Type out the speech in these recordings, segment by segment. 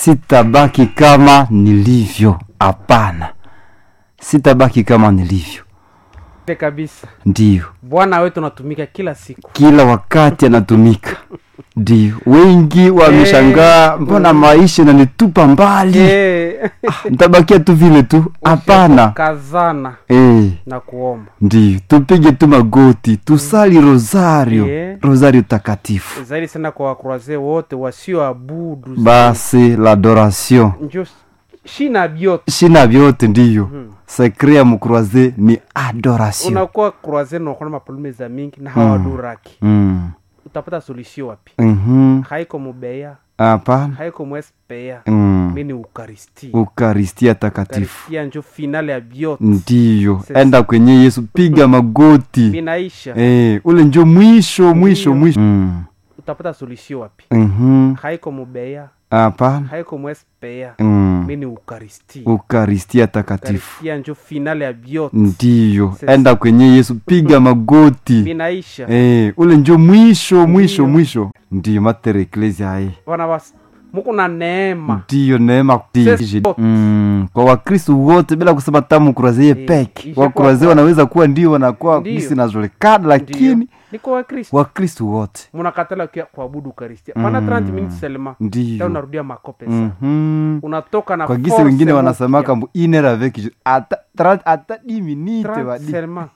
sitabaki kama nilivyo hapana sitabaki kama nilivyo Ile kabisa ndiyo bwana wetu natumika kila siku kila wakati anatumika ndio wengi wameshangaa mbona maisha nanitupa mbali Eh, ntabakia tu vile tu hapana kazana Eh, na kuomba ndio tupige tu magoti tusali rosario Yeah. rosario takatifu zaidi sana kwa wakroaze wote wasioabudu basi l'adoration njo shina vyote shina vyote ndiyo Mhm. sekre ya mukroise ni adoration unakuwa kroaze nakona maprobleme za mingi na hawaduraki Mm. utapata solution wapi Mhm. haiko mubeya hapana haiko mwespea Mm. mi ni ukaristi ukaristia takatifu ukaristia njo finale ya vyote ndiyo Sasa. enda kwenye yesu piga magoti minaisha Eh, ule njo mwisho mwisho Ndiyo. mwisho Mm. utapata solution wapi Mhm. haiko mubeya hapana haiko mwespea Mm. mi ni ukaristi ukaristia takatifu ukaristia njo finale ya vyote ndiyo Sasa. enda kwenye yesu piga magoti minaisha Eh, ule njo mwisho mwisho Ndiyo. mwisho ndiyo mater eklesia aye wana was muko na neema ndiyo neema Sisi wote. mm, kwa wakristu wote bila kusema tamu kurazie Eh, peke ishakuwa wakurazie kwa- wanaweza kuwa ndio wanakuwa Ndiyo. gisi najulikana lakini Ndiyo. niko wakristo wakristu wote munakatala kia kuabudu ukaristia pana 30 minutes selema ta ndiyo unarudia makope sana Mhm. unatoka na kwa gisi force wengine mpya. wanasemaka mbu iner avec je- ata tra- ata di minute 30 wadi seulement.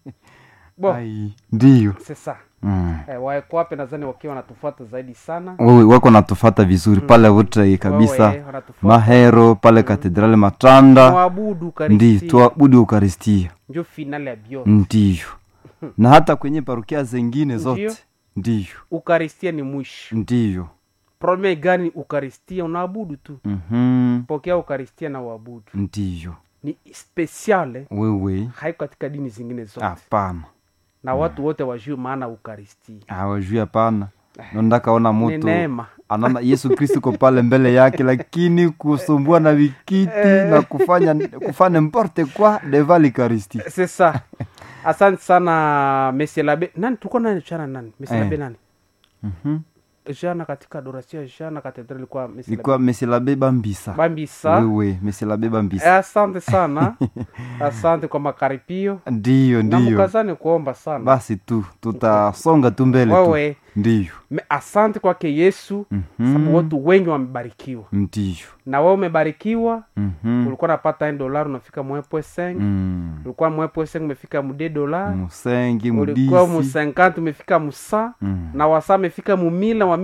bon Ai, ndiyo c'est ça mm. eh, waekwape nadhani wakiwa wanatufuata zaidi sana wewe wako natufata vizuri pale wote kabisa Wewe, wanatufuata. mahero pale katedrali matanda Mwabudu ndi ukaristia tuabudu ukaristia njo finale ya vyote ndiyo na hata kwenye parokia zengine Ndiyo. zote ndiyo ukaristia ni mwisho ndiyo probleme gani ukaristia unaabudu tu Mhm. pokea ukaristia na uabudu ndiyo ni spesiale wewe haiko katika dini zingine zote hapana na watu wote wajue maana ukaristia hawajui hapana nondakaona ni mutu neema anaona yesu kristu ko pale mbele yake lakini kusumbua na vikiti na kufanya kufanya mporte kwa deva likaristi c'est ça asante sana monsieur labe nani tulikuwa nani jana nani monsieur Eh. labe nani jana katika adoration jana katedral ilikuwa monsieur ilikuwa mesilabe bambisa labe bambisa wewe mesilabe Eh, bambisa asante sana asante kwa makaripio ndiyo na ndiyo mkazani kuomba sana basi tu tutasonga tu mbele tu wewe ndiyo me- asante kwake yesu Mhm. sababu watu wengi wamebarikiwa ndiyo na wewe umebarikiwa Mhm. ulikuwa napata dolar unafika mwepwe seng Mm. ulikuwa mwepwe seng umefika mude dolar musengi ulikuwa mu mudisi 50 umefika musa Mm. na wasa amefika mumila wa